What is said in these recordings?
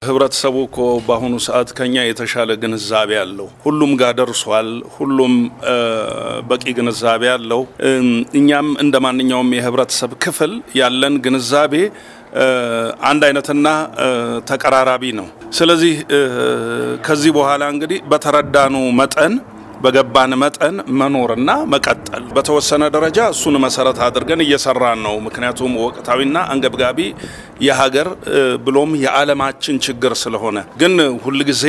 ህብረተሰቡ እኮ በአሁኑ ሰዓት ከኛ የተሻለ ግንዛቤ አለው። ሁሉም ጋር ደርሷል። ሁሉም በቂ ግንዛቤ አለው። እኛም እንደ ማንኛውም የህብረተሰብ ክፍል ያለን ግንዛቤ አንድ አይነትና ተቀራራቢ ነው። ስለዚህ ከዚህ በኋላ እንግዲህ በተረዳኑ መጠን በገባን መጠን መኖርና መቀጠል በተወሰነ ደረጃ እሱን መሰረት አድርገን እየሰራን ነው። ምክንያቱም ወቅታዊና አንገብጋቢ የሀገር ብሎም የዓለማችን ችግር ስለሆነ ግን ሁልጊዜ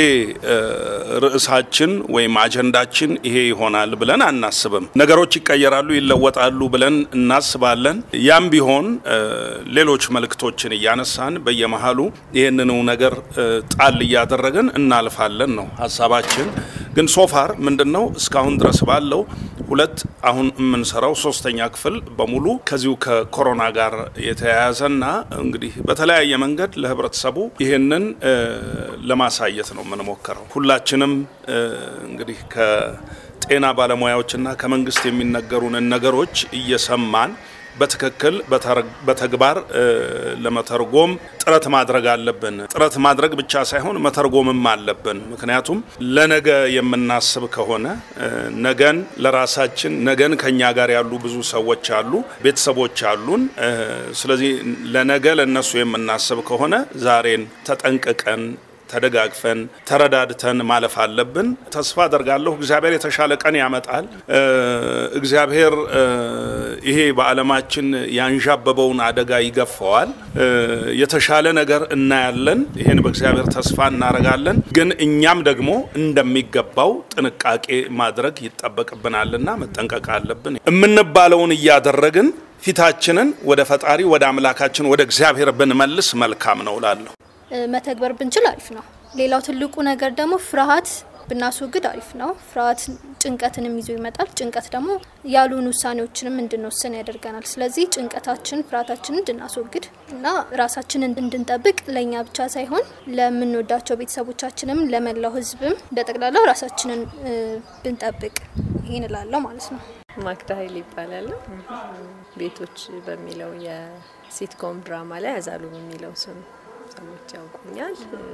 ርዕሳችን ወይም አጀንዳችን ይሄ ይሆናል ብለን አናስብም። ነገሮች ይቀየራሉ፣ ይለወጣሉ ብለን እናስባለን። ያም ቢሆን ሌሎች መልእክቶችን እያነሳን በየመሀሉ ይህንኑ ነገር ጣል እያደረግን እናልፋለን ነው ሀሳባችን። ግን ሶፋር ምንድን ነው እስካሁን ድረስ ባለው ሁለት አሁን የምንሰራው ሶስተኛ ክፍል በሙሉ ከዚሁ ከኮሮና ጋር የተያያዘና እንግዲህ በተለያየ መንገድ ለህብረተሰቡ ይህንን ለማሳየት ነው የምንሞክረው። ሁላችንም እንግዲህ ከጤና ባለሙያዎችና ከመንግስት የሚነገሩንን ነገሮች እየሰማን በትክክል በተግባር ለመተርጎም ጥረት ማድረግ አለብን። ጥረት ማድረግ ብቻ ሳይሆን መተርጎምም አለብን። ምክንያቱም ለነገ የምናስብ ከሆነ ነገን ለራሳችን ነገን ከኛ ጋር ያሉ ብዙ ሰዎች አሉ፣ ቤተሰቦች አሉን። ስለዚህ ለነገ ለነሱ የምናስብ ከሆነ ዛሬን ተጠንቅቀን ተደጋግፈን ተረዳድተን ማለፍ አለብን። ተስፋ አደርጋለሁ እግዚአብሔር የተሻለ ቀን ያመጣል። እግዚአብሔር ይሄ በዓለማችን ያንዣበበውን አደጋ ይገፈዋል። የተሻለ ነገር እናያለን። ይሄን በእግዚአብሔር ተስፋ እናደርጋለን። ግን እኛም ደግሞ እንደሚገባው ጥንቃቄ ማድረግ ይጠበቅብናልና መጠንቀቅ አለብን። የምንባለውን እያደረግን ፊታችንን ወደ ፈጣሪ ወደ አምላካችን ወደ እግዚአብሔር ብንመልስ መልካም ነው እላለሁ። መተግበር ብንችል አሪፍ ነው። ሌላው ትልቁ ነገር ደግሞ ፍርሃት ብናስወግድ አሪፍ ነው። ፍርሃት ጭንቀትንም ይዞ ይመጣል። ጭንቀት ደግሞ ያሉን ውሳኔዎችንም እንድንወስን ያደርገናል። ስለዚህ ጭንቀታችን፣ ፍርሃታችንን እንድናስወግድ እና ራሳችንን እንድንጠብቅ ለእኛ ብቻ ሳይሆን ለምንወዳቸው ቤተሰቦቻችንም፣ ለመላው ሕዝብም በጠቅላላው ራሳችንን ብንጠብቅ ይህን እላለሁ ማለት ነው። ማክዳ ኃይል ይባላል። ቤቶች በሚለው የሲትኮም ድራማ ላይ ያዛሉ በሚለው ስም ሰዎች ያውቁኛል።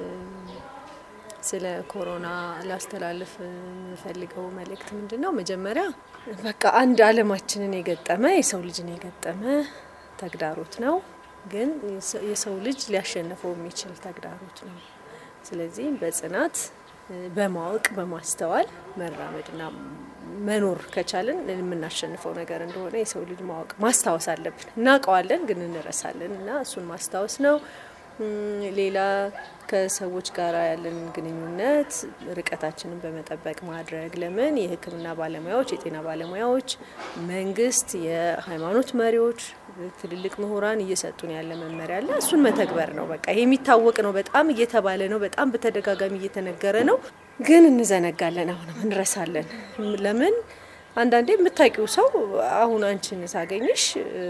ስለ ኮሮና ላስተላልፍ የምፈልገው መልእክት ምንድን ነው? መጀመሪያ በቃ አንድ አለማችንን የገጠመ የሰው ልጅን የገጠመ ተግዳሮት ነው፣ ግን የሰው ልጅ ሊያሸንፈው የሚችል ተግዳሮት ነው። ስለዚህ በጽናት በማወቅ በማስተዋል መራመድና መኖር ከቻልን የምናሸንፈው ነገር እንደሆነ የሰው ልጅ ማወቅ ማስታወስ አለብን። እናውቀዋለን፣ ግን እንረሳለን እና እሱን ማስታወስ ነው። ሌላ ከሰዎች ጋር ያለን ግንኙነት ርቀታችንን በመጠበቅ ማድረግ። ለምን የሕክምና ባለሙያዎች፣ የጤና ባለሙያዎች፣ መንግስት፣ የሃይማኖት መሪዎች፣ ትልልቅ ምሁራን እየሰጡን ያለ መመሪያ አለ። እሱን መተግበር ነው። በቃ ይሄ የሚታወቅ ነው። በጣም እየተባለ ነው። በጣም በተደጋጋሚ እየተነገረ ነው። ግን እንዘነጋለን፣ አሁንም እንረሳለን። ለምን አንዳንዴ የምታውቂው ሰው አሁን አንቺን ሳገኝሽ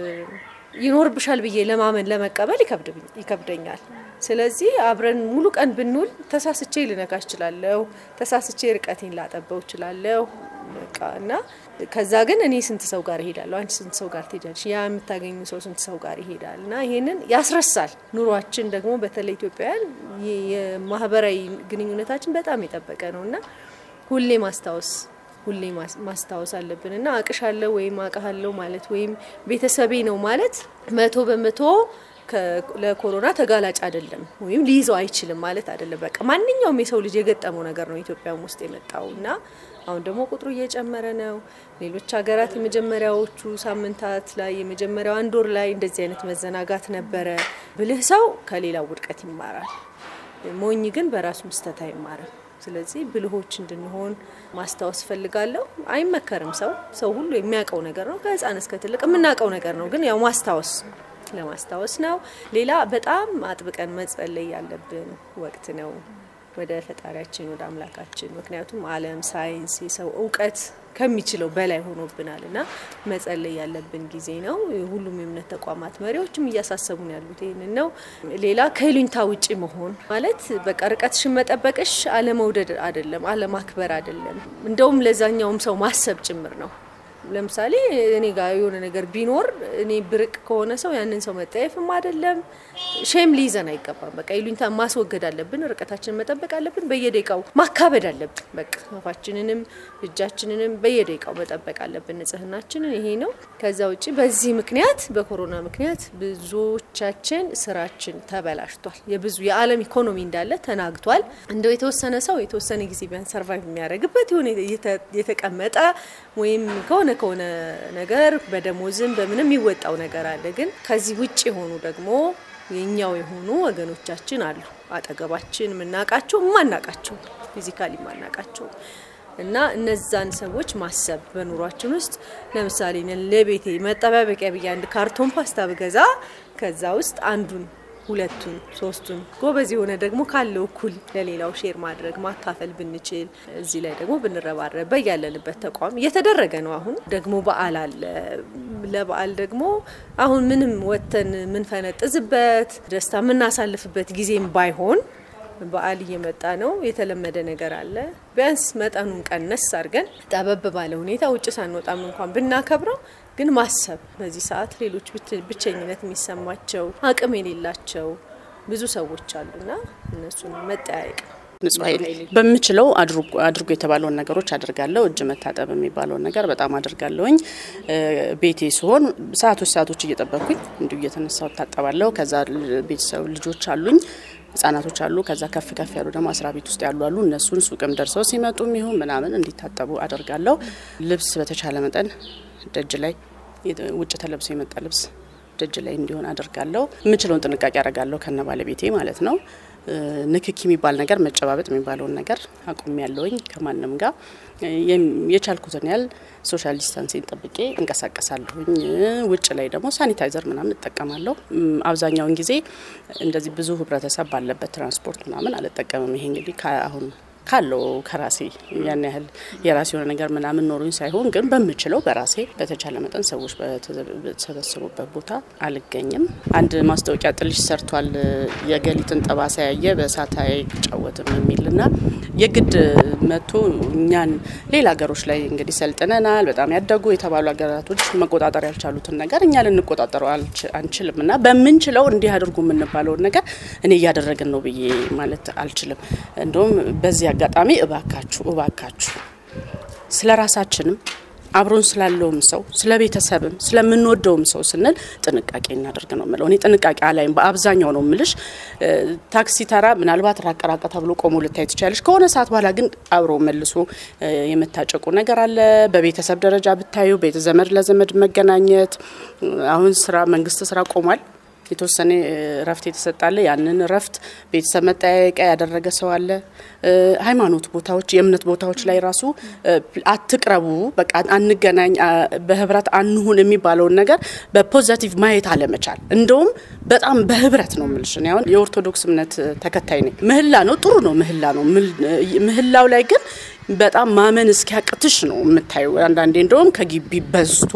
ይኖርብሻል ብዬ ለማመን ለመቀበል ይከብደኛል። ስለዚህ አብረን ሙሉ ቀን ብንውል ተሳስቼ ልነካሽ እችላለሁ፣ ተሳስቼ ርቀቴን ላጠበው እችላለሁ። በቃ እና ከዛ ግን እኔ ስንት ሰው ጋር እሄዳለሁ፣ አንቺ ስንት ሰው ጋር ትሄዳለሽ፣ ያ የምታገኙ ሰው ስንት ሰው ጋር ይሄዳል እና ይሄንን ያስረሳል። ኑሯችን ደግሞ በተለይ ኢትዮጵያውያን የማህበራዊ ግንኙነታችን በጣም የጠበቀ ነው እና ሁሌ ማስታወስ ሁሌ ማስታወስ አለብን እና አቅሻለሁ ወይም አቅሃለሁ ማለት ወይም ቤተሰቤ ነው ማለት መቶ በመቶ ለኮሮና ተጋላጭ አይደለም ወይም ሊይዘው አይችልም ማለት አይደለም። በቃ ማንኛውም የሰው ልጅ የገጠመው ነገር ነው ኢትዮጵያም ውስጥ የመጣው እና አሁን ደግሞ ቁጥሩ እየጨመረ ነው። ሌሎች ሀገራት የመጀመሪያዎቹ ሳምንታት ላይ የመጀመሪያው አንድ ወር ላይ እንደዚህ አይነት መዘናጋት ነበረ። ብልህ ሰው ከሌላው ውድቀት ይማራል፣ ሞኝ ግን በራሱ ምስተት አይማርም። ስለዚህ ብልሆች እንድንሆን ማስታወስ ፈልጋለሁ። አይመከርም። ሰው ሰው ሁሉ የሚያውቀው ነገር ነው፣ ከህፃን እስከ ትልቅ የምናውቀው ነገር ነው። ግን ያው ማስታወስ ለማስታወስ ነው። ሌላ በጣም አጥብቀን መጸለይ ያለብን ወቅት ነው ወደ ፈጣሪያችን ወደ አምላካችን። ምክንያቱም ዓለም ሳይንስ፣ የሰው እውቀት ከሚችለው በላይ ሆኖብናል እና መጸለይ ያለብን ጊዜ ነው። ሁሉም የእምነት ተቋማት መሪዎችም እያሳሰቡን ያሉት ይህንን ነው። ሌላ ከይሉኝታ ውጪ መሆን ማለት በቃ ርቀትሽን መጠበቅሽ አለመውደድ አይደለም፣ አለማክበር አይደለም። እንደውም ለዛኛውም ሰው ማሰብ ጭምር ነው። ለምሳሌ እኔ ጋር የሆነ ነገር ቢኖር እኔ ብርቅ ከሆነ ሰው ያንን ሰው መጠየፍም አይደለም ሼም ሊይዘን አይገባም። በቃ ይሉኝታ ማስወገድ አለብን። ርቀታችንን መጠበቅ አለብን። በየደቂቃው ማካበድ አለብን። በቃ አፋችንንም እጃችንንም በየደቂቃው መጠበቅ አለብን፣ ንጽህናችንን። ይሄ ነው። ከዛ ውጭ በዚህ ምክንያት በኮሮና ምክንያት ብዙዎቻችን ስራችን ተበላሽቷል። የብዙ የዓለም ኢኮኖሚ እንዳለ ተናግቷል። እንደው የተወሰነ ሰው የተወሰነ ጊዜ ቢያንስ ሰርቫይቭ የሚያደርግበት የሆነ የተቀመጠ ወይም ከሆነ ከሆነ ነገር በደሞዝም በምንም የሚወጣው ነገር አለ። ግን ከዚህ ውጭ የሆኑ ደግሞ የኛው የሆኑ ወገኖቻችን አሉ አጠገባችን የምናውቃቸው የማናውቃቸው ፊዚካሊ የማናውቃቸው እና እነዛን ሰዎች ማሰብ በኑሯችን ውስጥ ለምሳሌ ለቤቴ መጠባበቂያ ብዬ አንድ ካርቶን ፓስታ ብገዛ ከዛ ውስጥ አንዱን ሁለቱን ሶስቱን ጎበዝ የሆነ ደግሞ ካለው እኩል ለሌላው ሼር ማድረግ ማካፈል ብንችል እዚህ ላይ ደግሞ ብንረባረብ በያለንበት ተቋም እየተደረገ ነው። አሁን ደግሞ በዓል አለ። ለበዓል ደግሞ አሁን ምንም ወጥተን የምንፈነጥዝበት ደስታ የምናሳልፍበት ጊዜም ባይሆን በዓል እየመጣ ነው። የተለመደ ነገር አለ። ቢያንስ መጠኑን ቀነስ አድርገን ጠበብ ባለ ሁኔታ ውጭ ሳንወጣም እንኳን ብናከብረው ግን ማሰብ በዚህ ሰዓት ሌሎች ብቸኝነት የሚሰማቸው አቅም የሌላቸው ብዙ ሰዎች አሉና እነሱን መጠያየቅ ንጹህ ኃይል በምችለው አድርጎ የተባለውን ነገሮች አድርጋለሁ። እጅ መታጠብ የሚባለውን ነገር በጣም አድርጋለሁኝ። ቤቴ ሲሆን ሰዓቶች ሰዓቶች እየጠበቅኩኝ እንዲሁ እየተነሳው እታጠባለሁ። ከዛ ቤተሰብ ልጆች አሉኝ ህጻናቶች አሉ። ከዛ ከፍ ከፍ ያሉ ደግሞ አስራ ቤት ውስጥ ያሉ አሉ። እነሱን ሱቅም ደርሰው ሲመጡ ይሁን ምናምን እንዲታጠቡ አደርጋለሁ። ልብስ በተቻለ መጠን ደጅ ላይ ውጭ ተለብሶ የመጣ ልብስ ደጅ ላይ እንዲሆን አደርጋለሁ። የምችለውን ጥንቃቄ አደርጋለሁ ከነ ባለቤቴ ማለት ነው። ንክኪ የሚባል ነገር መጨባበጥ የሚባለውን ነገር አቁም ያለውኝ ከማንም ጋር የቻልኩትን ያህል ሶሻል ዲስታንሲን ጠብቄ እንቀሳቀሳለሁኝ። ውጭ ላይ ደግሞ ሳኒታይዘር ምናምን እጠቀማለሁ። አብዛኛውን ጊዜ እንደዚህ ብዙ ህብረተሰብ ባለበት ትራንስፖርት ምናምን አልጠቀምም። ይሄ እንግዲህ አሁን ካለው ከራሴ ያን ያህል የራሴ የሆነ ነገር ምናምን ኖሩኝ ሳይሆን ግን በምችለው በራሴ በተቻለ መጠን ሰዎች በተሰበሰቡበት ቦታ አልገኝም። አንድ ማስታወቂያ ጥልሽ ሰርቷል። የገሊትን ጠባሳ ያየ በእሳት አይጫወትም የሚልና የግድ መጥቶ እኛን ሌላ ሀገሮች ላይ እንግዲህ ሰልጥነናል። በጣም ያደጉ የተባሉ ሀገራቶች መቆጣጠር ያልቻሉትን ነገር እኛ ልንቆጣጠረው አንችልም እና በምንችለው እንዲህ አድርጉ የምንባለውን ነገር እኔ እያደረግን ነው ብዬ ማለት አልችልም። እንደውም በዚህ አጋጣሚ እባካችሁ እባካችሁ ስለ ራሳችንም አብሮን ስላለውም ሰው ስለ ቤተሰብም ስለምንወደውም ሰው ስንል ጥንቃቄ እናደርግ ነው ምለው። እኔ ጥንቃቄ አላይም በአብዛኛው ነው ምልሽ። ታክሲ ተራ ምናልባት ራቅ ራቅ ተብሎ ቆሞ ልታይ ትችላለች። ከሆነ ሰዓት በኋላ ግን አብሮ መልሶ የመታጨቁ ነገር አለ። በቤተሰብ ደረጃ ብታዩ ቤተ ዘመድ ለዘመድ መገናኘት አሁን ስራ መንግስት ስራ ቆሟል። የተወሰነ እረፍት የተሰጣለ ያንን እረፍት ቤተሰብ መጠያየቂያ ያደረገ ሰው አለ። ሃይማኖት ቦታዎች፣ የእምነት ቦታዎች ላይ ራሱ አትቅረቡ፣ በቃ አንገናኝ፣ በህብረት አንሁን የሚባለውን ነገር በፖዘቲቭ ማየት አለመቻል። እንደውም በጣም በህብረት ነው ምልሽ። አሁን የኦርቶዶክስ እምነት ተከታይ ነኝ። ምህላ ነው ጥሩ ነው፣ ምህላ ነው። ምህላው ላይ ግን በጣም ማመን እስኪያቅትሽ ነው የምታዩ። አንዳንዴ እንደውም ከግቢ በዝቶ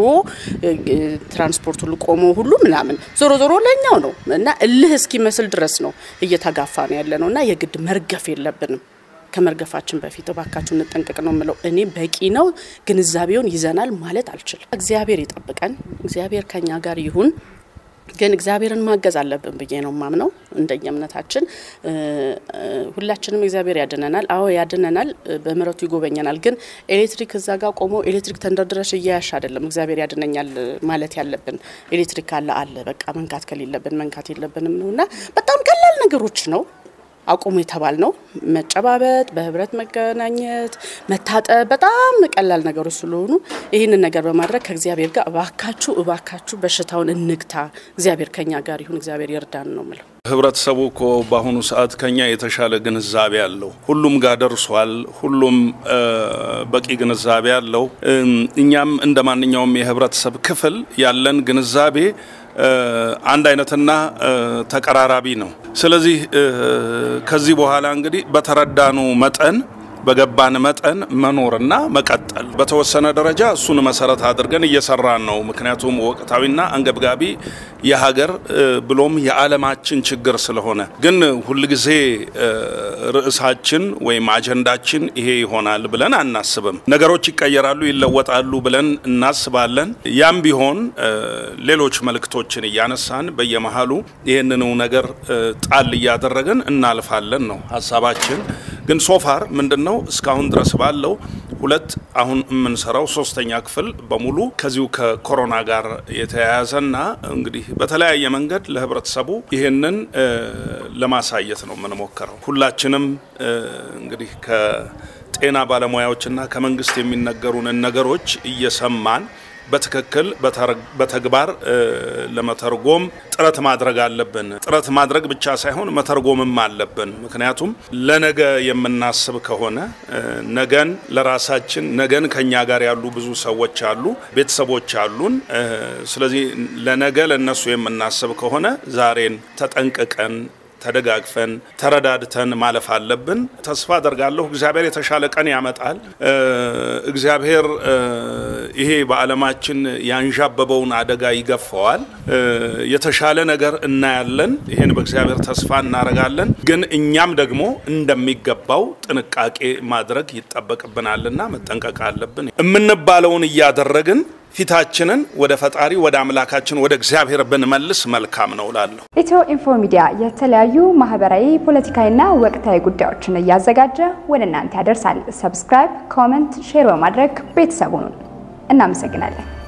ትራንስፖርት ሁሉ ቆሞ ሁሉ ምናምን ዞሮ ዞሮ ለኛው ነው እና እልህ እስኪመስል ድረስ ነው እየተጋፋ ነው ያለ ነው እና የግድ መርገፍ የለብንም። ከመርገፋችን በፊት እባካችሁ እንጠንቀቅ ነው የምለው። እኔ በቂ ነው ግንዛቤውን ይዘናል ማለት አልችልም። እግዚአብሔር ይጠብቀን። እግዚአብሔር ከኛ ጋር ይሁን። ግን እግዚአብሔርን ማገዝ አለብን ብዬ ነው ማምነው። እንደኛ እምነታችን ሁላችንም እግዚአብሔር ያድነናል። አዎ ያድነናል፣ በምሕረቱ ይጎበኘናል። ግን ኤሌክትሪክ እዛ ጋር ቆሞ ኤሌክትሪክ ተንደርድረሽ እያያሽ አይደለም እግዚአብሔር ያድነኛል ማለት ያለብን። ኤሌክትሪክ አለ አለ በቃ መንካት ከሌለብን መንካት የለብንም ነው እና በጣም ቀላል ነገሮች ነው አቁሙ የተባል ነው። መጨባበጥ፣ በህብረት መገናኘት፣ መታጠብ በጣም ቀላል ነገሮች ስለሆኑ ይህንን ነገር በማድረግ ከእግዚአብሔር ጋር እባካችሁ እባካችሁ በሽታውን እንግታ፣ እግዚአብሔር ከኛ ጋር ይሁን፣ እግዚአብሔር ይርዳን ነው ምለው። ህብረተሰቡ እኮ በአሁኑ ሰዓት ከኛ የተሻለ ግንዛቤ አለው። ሁሉም ጋር ደርሷል። ሁሉም በቂ ግንዛቤ አለው። እኛም እንደ ማንኛውም የህብረተሰብ ክፍል ያለን ግንዛቤ አንድ አይነትና ተቀራራቢ ነው። ስለዚህ ከዚህ በኋላ እንግዲህ በተረዳኑ መጠን በገባን መጠን መኖርና መቀጠል በተወሰነ ደረጃ እሱን መሰረት አድርገን እየሰራን ነው። ምክንያቱም ወቅታዊና አንገብጋቢ የሀገር ብሎም የዓለማችን ችግር ስለሆነ ግን ሁልጊዜ ርዕሳችን ወይም አጀንዳችን ይሄ ይሆናል ብለን አናስብም። ነገሮች ይቀየራሉ፣ ይለወጣሉ ብለን እናስባለን። ያም ቢሆን ሌሎች መልእክቶችን እያነሳን በየመሀሉ ይህንኑ ነገር ጣል እያደረግን እናልፋለን ነው ሀሳባችን። ግን ሶፋር ምንድን ነው እስካሁን ድረስ ባለው ሁለት አሁን የምንሰራው ሶስተኛ ክፍል በሙሉ ከዚሁ ከኮሮና ጋር የተያያዘና እንግዲህ በተለያየ መንገድ ለህብረተሰቡ ይህንን ለማሳየት ነው የምንሞክረው። ሁላችንም እንግዲህ ከጤና ባለሙያዎችና ከመንግስት የሚነገሩንን ነገሮች እየሰማን በትክክል በተግባር ለመተርጎም ጥረት ማድረግ አለብን። ጥረት ማድረግ ብቻ ሳይሆን መተርጎምም አለብን። ምክንያቱም ለነገ የምናስብ ከሆነ ነገን ለራሳችን ነገን ከኛ ጋር ያሉ ብዙ ሰዎች አሉ፣ ቤተሰቦች አሉን። ስለዚህ ለነገ ለነሱ የምናስብ ከሆነ ዛሬን ተጠንቅቀን ተደጋግፈን ተረዳድተን ማለፍ አለብን። ተስፋ አደርጋለሁ እግዚአብሔር የተሻለ ቀን ያመጣል። እግዚአብሔር ይሄ በዓለማችን ያንዣበበውን አደጋ ይገፈዋል። የተሻለ ነገር እናያለን። ይሄን በእግዚአብሔር ተስፋ እናደርጋለን። ግን እኛም ደግሞ እንደሚገባው ጥንቃቄ ማድረግ ይጠበቅብናልና መጠንቀቅ አለብን። የምንባለውን እያደረግን ፊታችንን ወደ ፈጣሪ ወደ አምላካችን ወደ እግዚአብሔር ብንመልስ መልካም ነው እላለሁ። ኢትዮ ኢንፎ ሚዲያ የተለያዩ ማህበራዊ፣ ፖለቲካዊና ወቅታዊ ጉዳዮችን እያዘጋጀ ወደ እናንተ ያደርሳል። ሰብስክራይብ፣ ኮመንት፣ ሼር በማድረግ ቤተሰቡን እናመሰግናለን።